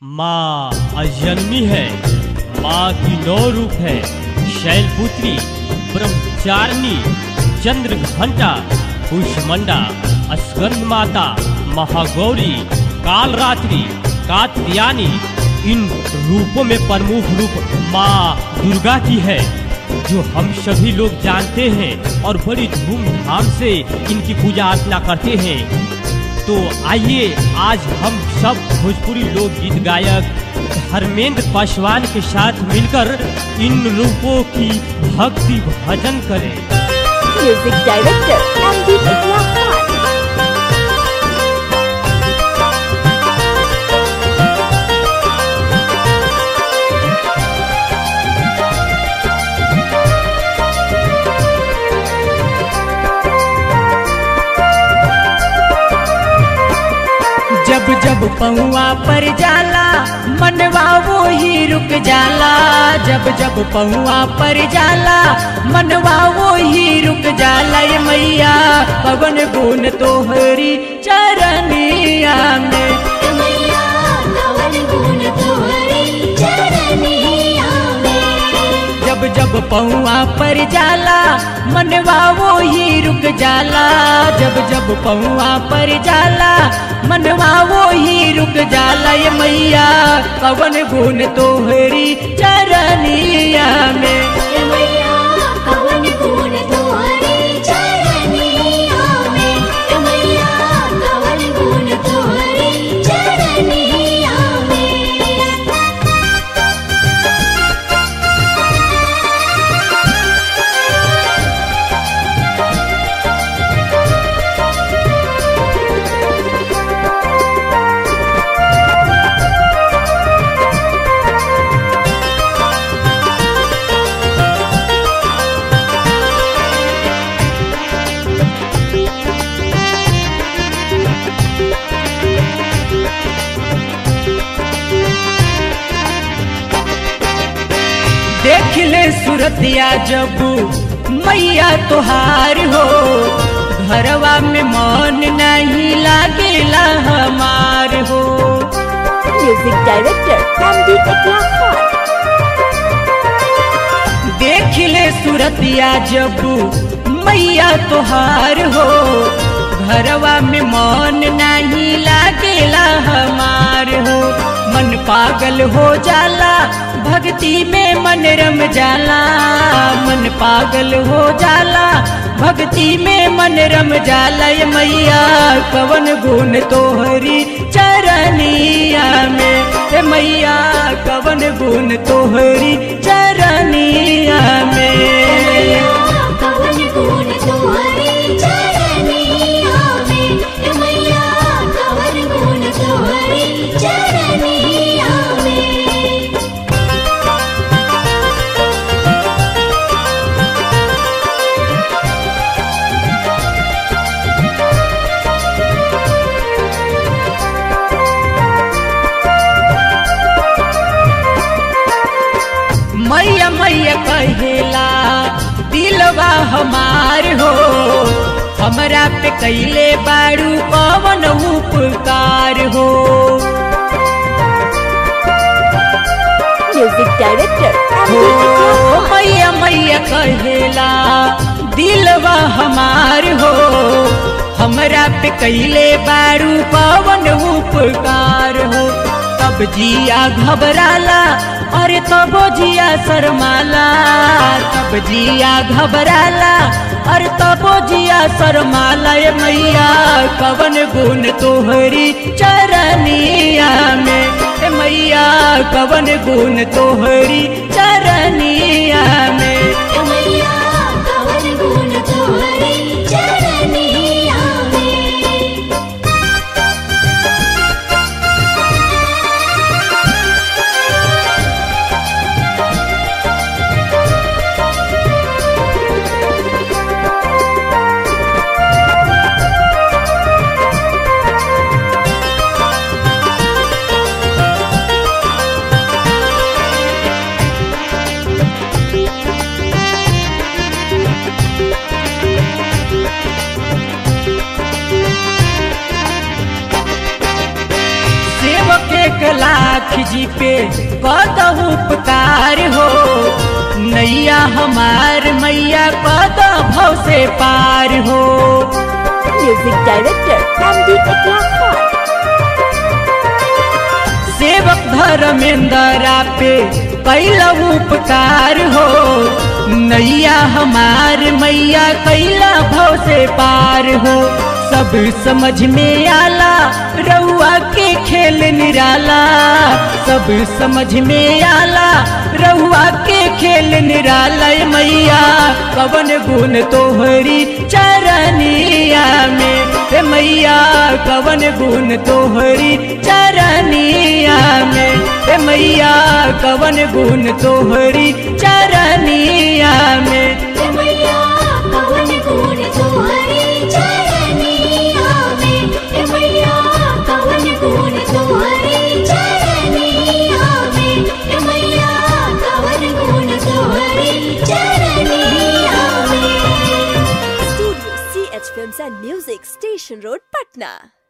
माँ अजन्मी है माँ की नौ रूप है शैलपुत्री ब्रह्मचारिणी चंद्र घंटा कुशमंडा स्कंद माता महागौरी कालरात्रि कात्यायनी इन रूपों में प्रमुख रूप माँ दुर्गा की है जो हम सभी लोग जानते हैं और बड़ी धूमधाम से इनकी पूजा अर्चना करते हैं तो आइए आज हम सब भोजपुरी लोकगीत गायक धर्मेंद्र पासवान के साथ मिलकर इन रूपों की भक्ति भजन करें music director M D Khan जब जब पहुआ पर जाला मनवा वो ही रुक जाला जब जब पहुआ पर जाला मनवा वो ही रुक जाला ये मैया पवन गुण तोहरी चरनिया में मैया कवन गुण तोहरे चरनिया में जब जब पहुआ पर जाला मनवा वो ही रुक जाला जब जब पहुआ पर जाला मनवा वो ही रुक जाला ये मैया पवन गुण तोहरी चरनिया में ए मैया कवन गुण तोहरे चरनिया में ए मैया कवन गुण तोहरे चरनिया में देख ले सूरतिया जब मैया तोहार हो घरवा में मन नहीं लागेला हमार हो music director M D Khan देख ले सूरतिया जब मैया तोहार हो घरवा में मन नहीं लागेला हमार हो मन पागल हो जाला भक्ति में मन रम जाला मन पागल हो जाला भक्ति में मन रम जाला ये मैया कवन गुण तोहरी चरनिया में ए मैया कवन गुण तोहरी चरनिया में कवन गुण तोहरे चरनिया में ए मैया कवन गुण तोहरे चरनिया में मैया मैया कहेला दिलवा हमार हो हमरा पे कैले बारू पवन उपकार हो म्यूजिक डायरेक्टर एम हो मैया मैया कहेला दिलवा हमार हो हमरा पे कैले बारू पवन उपकार हो तब जिया घबराला अरे तब जिया शर्माला तब जिया घबराला अरे तब जिया शर्माला ये मैया कवन गुण तोहरी चरनिया में ए मैया कवन गुण तोहरी चरनिया में ए मैया कवन गुण तोहरे चरनिया में लाख जी पे कद उपकार हो नैया हमार मैया कद भव से पार हो Music Director MD Ikra Khan. सेवक धर्मेंद्रा पे कैला उपकार हो नैया हमार मैया कैला भव से पार हो सब समझ में आला रउआ के खेल निराला सब समझ में आला रउआ के खेल निराला ए मैया कवन गुण तोहरी चरनिया में ए मैया कवन गुण तोहरी चरनिया में ए मैया कवन गुण तोहरी चरनिया में मैया कवन गुण तोहरी चरनिया में ए मैया कवन गुण तोहरी चरनिया में ए मैया कवन गुण तोहरी चरनिया में Studio CH Films and Music Station Road, Patna.